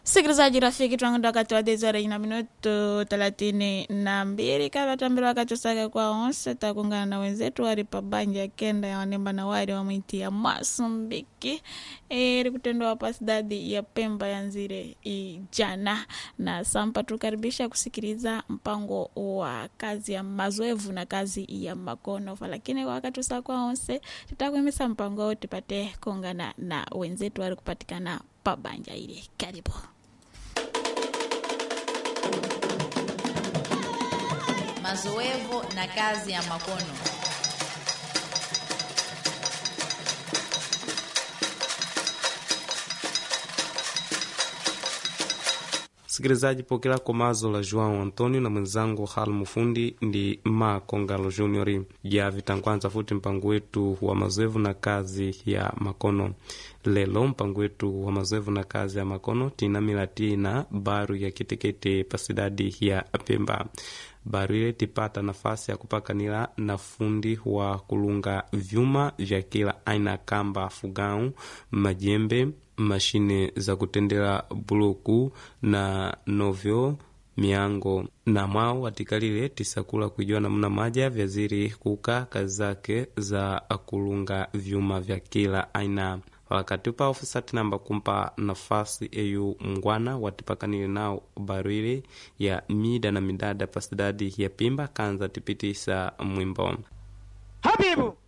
Sikilizaji rafiki, tunakwenda wakati wa dezora na minuto thelathini na mbili kavatambira wakati usake kwa onse takungana na wenzetu wari pabanja kenda ya wanemba na wari wa mwiti ya Masumbiki iri kutendwa hapa sidadi ya Pemba ya nzire ijana na sampa tukaribisha kusikiliza mpango wa kazi ya mazoevu na kazi ya makono lakini kwa wakati usa kwa onse tutakuimisa mpango wote tupate kongana na wenzetu wari kupatikana pabanja ile karibu mazoevu na kazi ya makono sikilizaji pokela komazo la joão antonio na mwenzangu hal mufundi ndi ma kongalo junior ya vitangwanza futi mpango wetu wa mazoevu na kazi ya makono lelo mpango wetu wa mazoevu na kazi ya makono tinamila tina baru ya kitekete pasidadi ya pemba baru ile tipata nafasi ya kupakanila na fundi wa kulunga vyuma vya kila aina kamba fugau majembe mashine za kutendela buluku na novyo miango na mwao watikalile tisakula kuijua namna maja vyaziri kuka kazi zake za kulunga vyuma vya kila aina wakati upa ofisati namba kumpa nafasi eyu mngwana watipakanile nao barwile ya mida na midada pasidadi ya pimba kanza tipitisa mwimbo Habibu